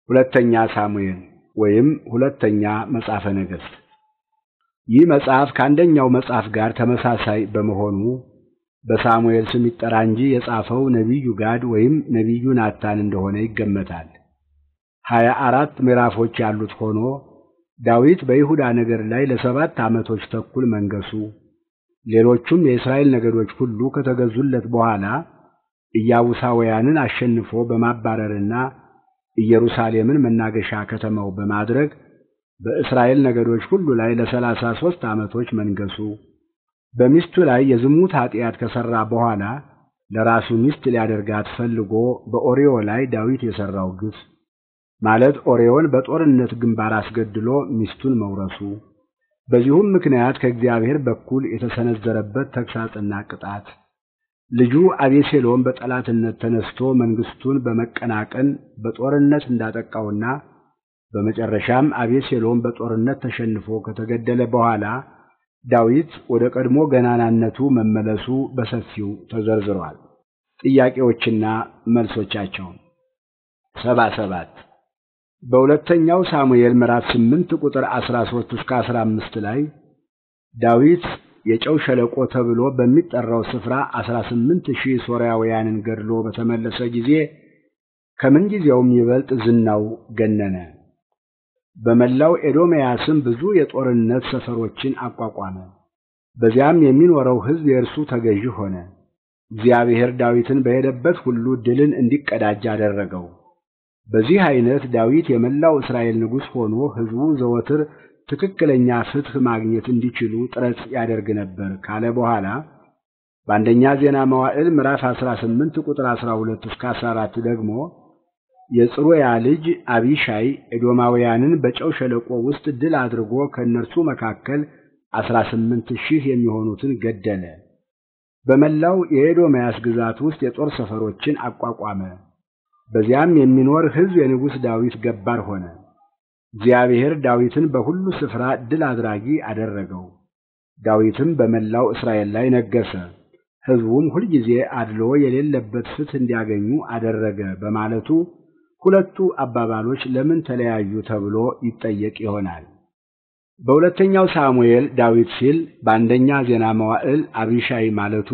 ሁለተኛ ሳሙኤል ወይም ሁለተኛ መጽሐፈ ነገሥት። ይህ መጽሐፍ ከአንደኛው መጽሐፍ ጋር ተመሳሳይ በመሆኑ በሳሙኤል ስም ይጠራ እንጂ የጻፈው ነቢዩ ጋድ ወይም ነቢዩ ናታን እንደሆነ ይገመታል። ሀያ አራት ምዕራፎች ያሉት ሆኖ ዳዊት በይሁዳ ነገድ ላይ ለሰባት ዓመቶች ተኩል መንገሱ፣ ሌሎቹም የእስራኤል ነገዶች ሁሉ ከተገዙለት በኋላ ኢያቡሳውያንን አሸንፎ በማባረርና ኢየሩሳሌምን መናገሻ ከተማው በማድረግ በእስራኤል ነገዶች ሁሉ ላይ ለሰላሳ ሦስት ዓመቶች መንገሱ፣ በሚስቱ ላይ የዝሙት ኃጢአት ከሠራ በኋላ ለራሱ ሚስት ሊያደርጋት ፈልጎ በኦርዮ ላይ ዳዊት የሠራው ግፍ ማለት ኦርዮን በጦርነት ግንባር አስገድሎ ሚስቱን መውረሱ፣ በዚሁም ምክንያት ከእግዚአብሔር በኩል የተሰነዘረበት ተግሣጽና ቅጣት፣ ልጁ አቤሴሎም በጠላትነት ተነስቶ መንግሥቱን በመቀናቀን በጦርነት እንዳጠቃውና በመጨረሻም አቤሴሎም በጦርነት ተሸንፎ ከተገደለ በኋላ ዳዊት ወደ ቀድሞ ገናናነቱ መመለሱ በሰፊው ተዘርዝሯል። ጥያቄዎችና መልሶቻቸው ሰባ ሰባት በሁለተኛው ሳሙኤል ምዕራፍ ስምንት ቁጥር አስራ ሦስት እስከ አስራ አምስት ላይ ዳዊት የጨው ሸለቆ ተብሎ በሚጠራው ስፍራ አስራ ስምንት ሺህ ሶርያውያንን ገድሎ በተመለሰ ጊዜ ከምንጊዜውም ይበልጥ ዝናው ገነነ። በመላው ኤዶምያስም ብዙ የጦርነት ሰፈሮችን አቋቋመ። በዚያም የሚኖረው ሕዝብ የእርሱ ተገዥ ሆነ። እግዚአብሔር ዳዊትን በሄደበት ሁሉ ድልን እንዲቀዳጅ አደረገው። በዚህ አይነት ዳዊት የመላው እስራኤል ንጉሥ ሆኖ ሕዝቡ ዘወትር ትክክለኛ ፍትሕ ማግኘት እንዲችሉ ጥረት ያደርግ ነበር ካለ በኋላ በአንደኛ ዜና መዋዕል ምዕራፍ 18 ቁጥር 12 እስከ 14 ደግሞ የጽሩያ ልጅ አቢሻይ ኤዶማውያንን በጨው ሸለቆ ውስጥ ድል አድርጎ ከእነርሱ መካከል አስራ ስምንት ሺህ የሚሆኑትን ገደለ። በመላው የኤዶምያስ ግዛት ውስጥ የጦር ሰፈሮችን አቋቋመ። በዚያም የሚኖር ሕዝብ የንጉሥ ዳዊት ገባር ሆነ። እግዚአብሔር ዳዊትን በሁሉ ስፍራ ድል አድራጊ አደረገው። ዳዊትም በመላው እስራኤል ላይ ነገሠ። ሕዝቡም ሁልጊዜ አድሎ የሌለበት ፍትሕ እንዲያገኙ አደረገ በማለቱ ሁለቱ አባባሎች ለምን ተለያዩ ተብሎ ይጠየቅ ይሆናል። በሁለተኛው ሳሙኤል ዳዊት ሲል በአንደኛ ዜና መዋዕል አቢሻይ ማለቱ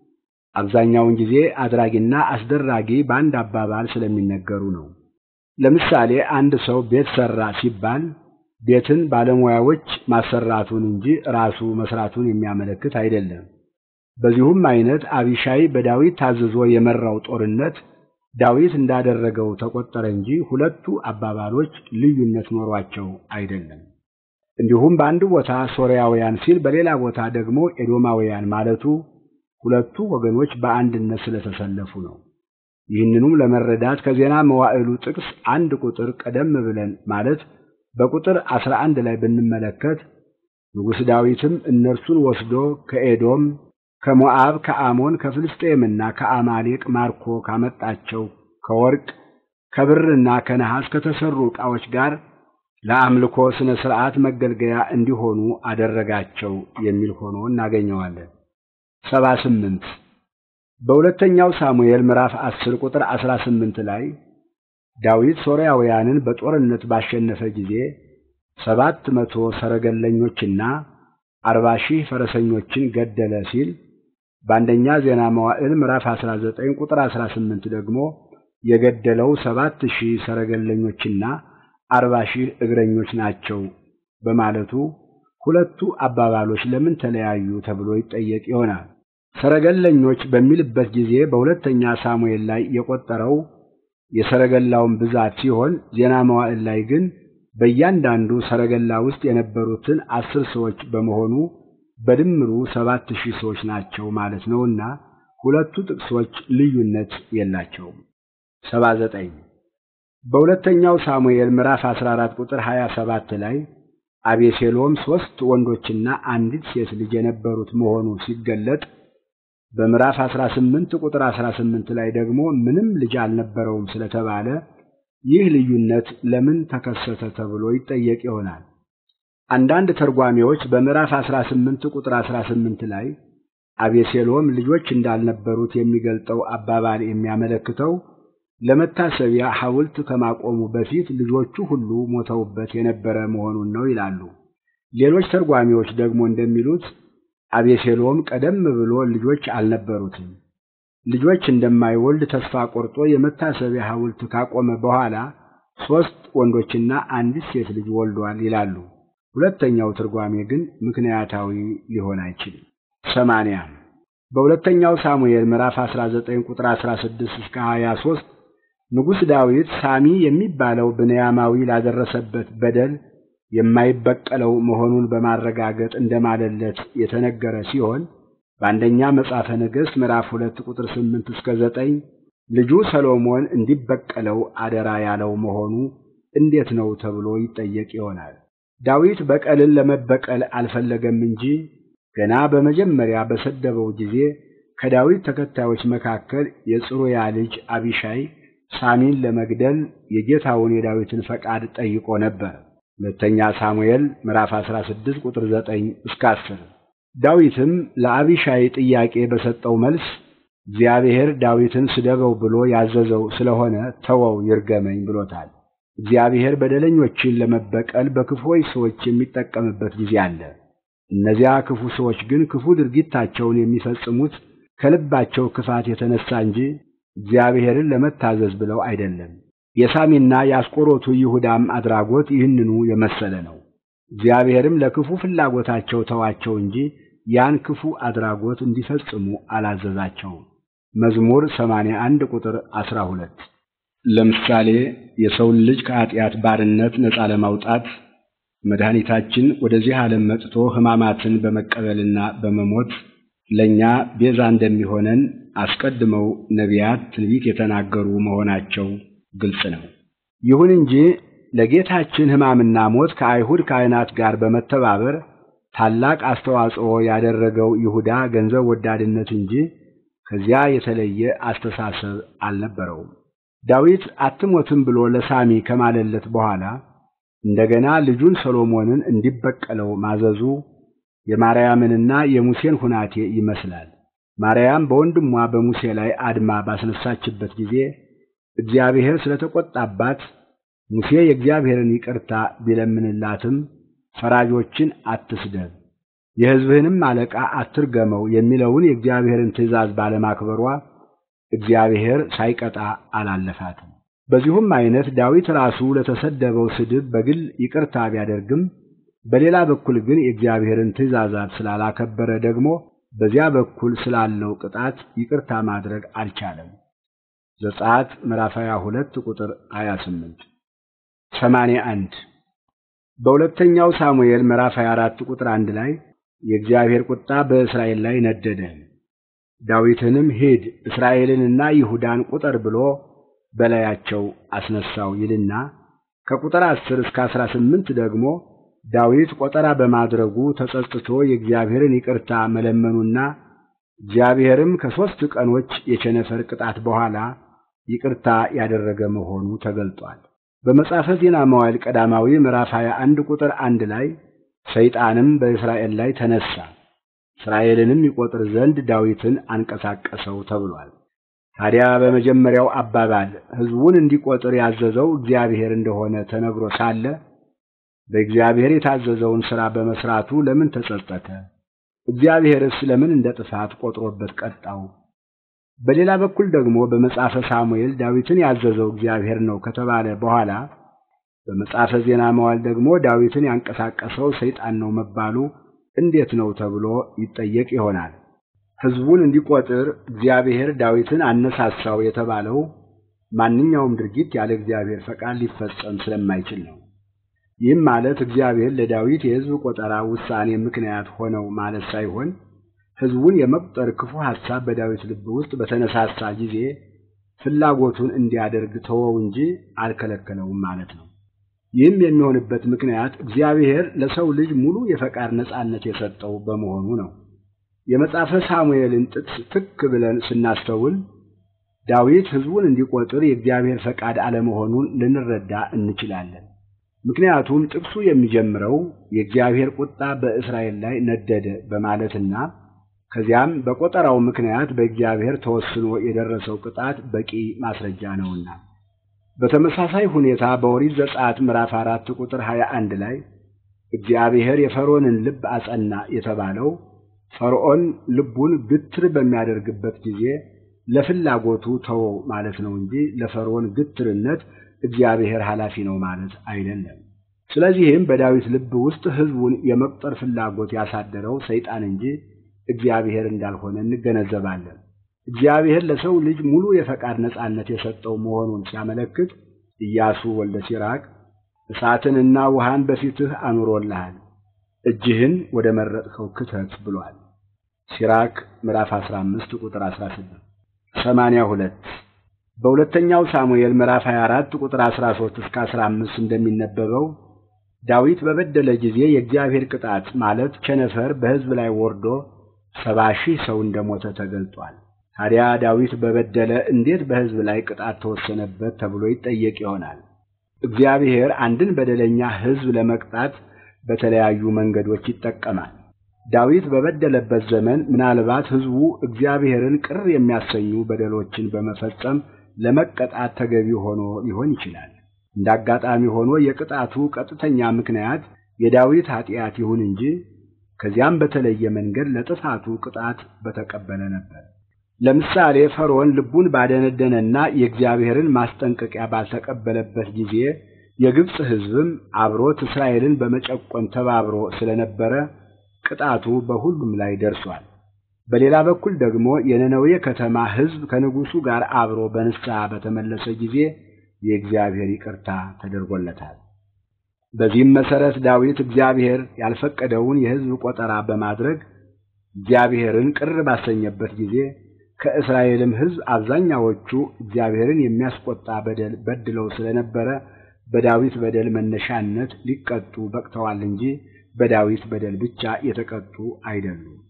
አብዛኛውን ጊዜ አድራጊና አስደራጊ በአንድ አባባል ስለሚነገሩ ነው። ለምሳሌ አንድ ሰው ቤት ሠራ ሲባል ቤትን ባለሙያዎች ማሰራቱን እንጂ ራሱ መስራቱን የሚያመለክት አይደለም። በዚሁም አይነት አቢሻይ በዳዊት ታዝዞ የመራው ጦርነት ዳዊት እንዳደረገው ተቆጠረ እንጂ ሁለቱ አባባሎች ልዩነት ኖሯቸው አይደለም። እንዲሁም በአንድ ቦታ ሶርያውያን ሲል በሌላ ቦታ ደግሞ ኤዶማውያን ማለቱ ሁለቱ ወገኖች በአንድነት ስለተሰለፉ ነው። ይህንኑም ለመረዳት ከዜና መዋዕሉ ጥቅስ አንድ ቁጥር ቀደም ብለን ማለት በቁጥር አስራ አንድ ላይ ብንመለከት ንጉሥ ዳዊትም እነርሱን ወስዶ ከኤዶም ከሞዓብ ከአሞን ከፍልስጤምና ከአማሌቅ ማርኮ ካመጣቸው ከወርቅ ከብርና ከነሐስ ከተሰሩ ዕቃዎች ጋር ለአምልኮ ሥነ ሥርዓት መገልገያ እንዲሆኑ አደረጋቸው የሚል ሆኖ እናገኘዋለን። ሰባ ስምንት በሁለተኛው ሳሙኤል ምዕራፍ አስር ቁጥር አስራ ስምንት ላይ ዳዊት ሶርያውያንን በጦርነት ባሸነፈ ጊዜ ሰባት መቶ ሰረገለኞችና አርባ ሺህ ፈረሰኞችን ገደለ ሲል በአንደኛ ዜና መዋዕል ምዕራፍ 19 ቁጥር 18 ደግሞ የገደለው ሰባት ሺህ ሰረገለኞችና አርባ ሺህ እግረኞች ናቸው በማለቱ ሁለቱ አባባሎች ለምን ተለያዩ ተብሎ ይጠየቅ ይሆናል። ሰረገለኞች በሚልበት ጊዜ በሁለተኛ ሳሙኤል ላይ የቆጠረው የሰረገላውን ብዛት ሲሆን ዜና መዋዕል ላይ ግን በእያንዳንዱ ሰረገላ ውስጥ የነበሩትን አስር ሰዎች በመሆኑ በድምሩ ሰባት ሺህ ሰዎች ናቸው ማለት ነውና ሁለቱ ጥቅሶች ልዩነት የላቸውም። ሰባ ዘጠኝ በሁለተኛው ሳሙኤል ምዕራፍ 14 ቁጥር 27 ላይ አቤሴሎም ሦስት ወንዶችና አንዲት ሴት ልጅ የነበሩት መሆኑ ሲገለጥ በምዕራፍ 18 ቁጥር 18 ላይ ደግሞ ምንም ልጅ አልነበረውም ስለተባለ ይህ ልዩነት ለምን ተከሰተ ተብሎ ይጠየቅ ይሆናል። አንዳንድ ተርጓሚዎች በምዕራፍ 18 ቁጥር 18 ላይ አቤሴሎም ልጆች እንዳልነበሩት የሚገልጠው አባባል የሚያመለክተው ለመታሰቢያ ሐውልት ከማቆሙ በፊት ልጆቹ ሁሉ ሞተውበት የነበረ መሆኑን ነው ይላሉ። ሌሎች ተርጓሚዎች ደግሞ እንደሚሉት አቤሴሎም ቀደም ብሎ ልጆች አልነበሩትም። ልጆች እንደማይወልድ ተስፋ ቆርጦ የመታሰቢያ ሐውልት ካቆመ በኋላ ሦስት ወንዶችና አንዲት ሴት ልጅ ወልዷል ይላሉ። ሁለተኛው ትርጓሜ ግን ምክንያታዊ ሊሆን አይችልም። ሰማንያ በሁለተኛው ሳሙኤል ምዕራፍ 19 ቁጥር 16 እስከ 23 ንጉሥ ዳዊት ሳሚ የሚባለው ብንያማዊ ላደረሰበት በደል የማይበቀለው መሆኑን በማረጋገጥ እንደማለለት የተነገረ ሲሆን በአንደኛ መጽሐፈ ነገሥት ምዕራፍ ሁለት ቁጥር ስምንት እስከ ዘጠኝ ልጁ ሰሎሞን እንዲበቀለው አደራ ያለው መሆኑ እንዴት ነው ተብሎ ይጠየቅ ይሆናል። ዳዊት በቀልን ለመበቀል አልፈለገም እንጂ ገና በመጀመሪያ በሰደበው ጊዜ ከዳዊት ተከታዮች መካከል የጽሩያ ልጅ አቢሻይ ሳሚን ለመግደል የጌታውን የዳዊትን ፈቃድ ጠይቆ ነበር። ሁለተኛ ሳሙኤል ምዕራፍ 16 ቁጥር 9 እስከ 10። ዳዊትም ለአቢሻይ ጥያቄ በሰጠው መልስ እግዚአብሔር ዳዊትን ስደበው ብሎ ያዘዘው ስለሆነ ተወው ይርገመኝ ብሎታል። እግዚአብሔር በደለኞችን ለመበቀል በክፉዎች ሰዎች የሚጠቀምበት ጊዜ አለ። እነዚያ ክፉ ሰዎች ግን ክፉ ድርጊታቸውን የሚፈጽሙት ከልባቸው ክፋት የተነሳ እንጂ እግዚአብሔርን ለመታዘዝ ብለው አይደለም። የሳሚና የአስቆሮቱ ይሁዳም አድራጎት ይህንኑ የመሰለ ነው። እግዚአብሔርም ለክፉ ፍላጎታቸው ተዋቸው እንጂ ያን ክፉ አድራጎት እንዲፈጽሙ አላዘዛቸውም። መዝሙር 81 ቁጥር 12 ለምሳሌ የሰውን ልጅ ከኃጢአት ባርነት ነፃ ለማውጣት መድኃኒታችን ወደዚህ ዓለም መጥቶ ሕማማትን በመቀበልና በመሞት ለእኛ ቤዛ እንደሚሆነን አስቀድመው ነቢያት ትንቢት የተናገሩ መሆናቸው ግልጽ ነው። ይሁን እንጂ ለጌታችን ሕማምና ሞት ከአይሁድ ካህናት ጋር በመተባበር ታላቅ አስተዋጽኦ ያደረገው ይሁዳ ገንዘብ ወዳድነት እንጂ ከዚያ የተለየ አስተሳሰብ አልነበረውም። ዳዊት አትሞትም ብሎ ለሳሚ ከማለለት በኋላ እንደገና ልጁን ሰሎሞንን እንዲበቀለው ማዘዙ የማርያምንና የሙሴን ሁናቴ ይመስላል። ማርያም በወንድሟ በሙሴ ላይ አድማ ባስነሳችበት ጊዜ እግዚአብሔር ስለተቆጣባት ሙሴ የእግዚአብሔርን ይቅርታ ቢለምንላትም ፈራጆችን አትስደብ፣ የሕዝብህንም አለቃ አትርገመው የሚለውን የእግዚአብሔርን ትእዛዝ ባለማክበሯ እግዚአብሔር ሳይቀጣ አላለፋትም። በዚሁም አይነት ዳዊት ራሱ ለተሰደበው ስድብ በግል ይቅርታ ቢያደርግም በሌላ በኩል ግን የእግዚአብሔርን ትእዛዛት ስላላከበረ ደግሞ በዚያ በኩል ስላለው ቅጣት ይቅርታ ማድረግ አልቻለም። ዘጸአት ምዕራፍ 22 ቁጥር 28 81 በሁለተኛው ሳሙኤል ምዕራፍ 24 ቁጥር 1 ላይ የእግዚአብሔር ቁጣ በእስራኤል ላይ ነደደ፣ ዳዊትንም ሂድ እስራኤልንና ይሁዳን ቁጠር ብሎ በላያቸው አስነሳው ይልና ከቁጥር 10 እስከ 18 ደግሞ ዳዊት ቆጠራ በማድረጉ ተጸጽቶ የእግዚአብሔርን ይቅርታ መለመኑና እግዚአብሔርም ከሦስት ቀኖች የቸነፈር ቅጣት በኋላ ይቅርታ ያደረገ መሆኑ ተገልጧል። በመጽሐፈ ዜና መዋዕል ቀዳማዊ ምዕራፍ 21 ቁጥር አንድ ላይ ሰይጣንም በእስራኤል ላይ ተነሳ፣ እስራኤልንም ይቆጥር ዘንድ ዳዊትን አንቀሳቀሰው ተብሏል። ታዲያ በመጀመሪያው አባባል ሕዝቡን እንዲቆጥር ያዘዘው እግዚአብሔር እንደሆነ ተነግሮ ሳለ በእግዚአብሔር የታዘዘውን ሥራ በመሥራቱ ለምን ተጸጸተ? እግዚአብሔርስ ለምን እንደ ጥፋት ቆጥሮበት ቀጣው? በሌላ በኩል ደግሞ በመጽሐፈ ሳሙኤል ዳዊትን ያዘዘው እግዚአብሔር ነው ከተባለ በኋላ በመጽሐፈ ዜና መዋዕል ደግሞ ዳዊትን ያንቀሳቀሰው ሰይጣን ነው መባሉ እንዴት ነው ተብሎ ይጠየቅ ይሆናል። ሕዝቡን እንዲቆጥር እግዚአብሔር ዳዊትን አነሳሳው የተባለው ማንኛውም ድርጊት ያለ እግዚአብሔር ፈቃድ ሊፈጸም ስለማይችል ነው። ይህም ማለት እግዚአብሔር ለዳዊት የሕዝብ ቆጠራ ውሳኔ ምክንያት ሆነው ማለት ሳይሆን ሕዝቡን የመቁጠር ክፉ ሐሳብ በዳዊት ልብ ውስጥ በተነሳሳ ጊዜ ፍላጎቱን እንዲያደርግ ተወው እንጂ አልከለከለውም ማለት ነው። ይህም የሚሆንበት ምክንያት እግዚአብሔር ለሰው ልጅ ሙሉ የፈቃድ ነጻነት የሰጠው በመሆኑ ነው። የመጽሐፈ ሳሙኤልን ጥቅስ ትክ ብለን ስናስተውል ዳዊት ሕዝቡን እንዲቆጥር የእግዚአብሔር ፈቃድ አለመሆኑን ልንረዳ እንችላለን። ምክንያቱም ጥቅሱ የሚጀምረው የእግዚአብሔር ቁጣ በእስራኤል ላይ ነደደ በማለትና ከዚያም በቆጠራው ምክንያት በእግዚአብሔር ተወስኖ የደረሰው ቅጣት በቂ ማስረጃ ነውና። በተመሳሳይ ሁኔታ በኦሪት ዘጸአት ምዕራፍ አራት ቁጥር ሀያ አንድ ላይ እግዚአብሔር የፈርዖንን ልብ አጸና የተባለው ፈርዖን ልቡን ግትር በሚያደርግበት ጊዜ ለፍላጎቱ ተወው ማለት ነው እንጂ ለፈርዖን ግትርነት እግዚአብሔር ኃላፊ ነው ማለት አይደለም። ስለዚህም በዳዊት ልብ ውስጥ ሕዝቡን የመቁጠር ፍላጎት ያሳደረው ሰይጣን እንጂ እግዚአብሔር እንዳልሆነ እንገነዘባለን። እግዚአብሔር ለሰው ልጅ ሙሉ የፈቃድ ነጻነት የሰጠው መሆኑን ሲያመለክት ኢያሱ ወልደ ሲራክ እሳትንና ውሃን በፊትህ አኑሮልሃል፣ እጅህን ወደ መረጥከው ክተት ብሏል። ሲራክ ምዕራፍ 15 ቁጥር 16 82 በሁለተኛው ሳሙኤል ምዕራፍ 24 ቁጥር 13 እስከ 15 እንደሚነበበው ዳዊት በበደለ ጊዜ የእግዚአብሔር ቅጣት ማለት ቸነፈር በሕዝብ ላይ ወርዶ ሰባ ሺህ ሰው እንደሞተ ተገልጧል። ታዲያ ዳዊት በበደለ እንዴት በሕዝብ ላይ ቅጣት ተወሰነበት ተብሎ ይጠየቅ ይሆናል። እግዚአብሔር አንድን በደለኛ ሕዝብ ለመቅጣት በተለያዩ መንገዶች ይጠቀማል። ዳዊት በበደለበት ዘመን ምናልባት ሕዝቡ እግዚአብሔርን ቅር የሚያሰኙ በደሎችን በመፈጸም ለመቀጣት ተገቢ ሆኖ ሊሆን ይችላል። እንደ አጋጣሚ ሆኖ የቅጣቱ ቀጥተኛ ምክንያት የዳዊት ኃጢአት ይሁን እንጂ ከዚያም በተለየ መንገድ ለጥፋቱ ቅጣት በተቀበለ ነበር። ለምሳሌ ፈርዖን ልቡን ባደነደነና የእግዚአብሔርን ማስጠንቀቂያ ባልተቀበለበት ጊዜ የግብፅ ሕዝብም አብሮት እስራኤልን በመጨቆን ተባብሮ ስለነበረ ቅጣቱ በሁሉም ላይ ደርሷል። በሌላ በኩል ደግሞ የነነዌ ከተማ ሕዝብ ከንጉሡ ጋር አብሮ በንስሐ በተመለሰ ጊዜ የእግዚአብሔር ይቅርታ ተደርጎለታል። በዚህም መሠረት ዳዊት እግዚአብሔር ያልፈቀደውን የሕዝብ ቆጠራ በማድረግ እግዚአብሔርን ቅር ባሰኘበት ጊዜ ከእስራኤልም ሕዝብ አብዛኛዎቹ እግዚአብሔርን የሚያስቆጣ በደል በድለው ስለነበረ በዳዊት በደል መነሻነት ሊቀጡ በቅተዋል እንጂ በዳዊት በደል ብቻ የተቀጡ አይደሉም።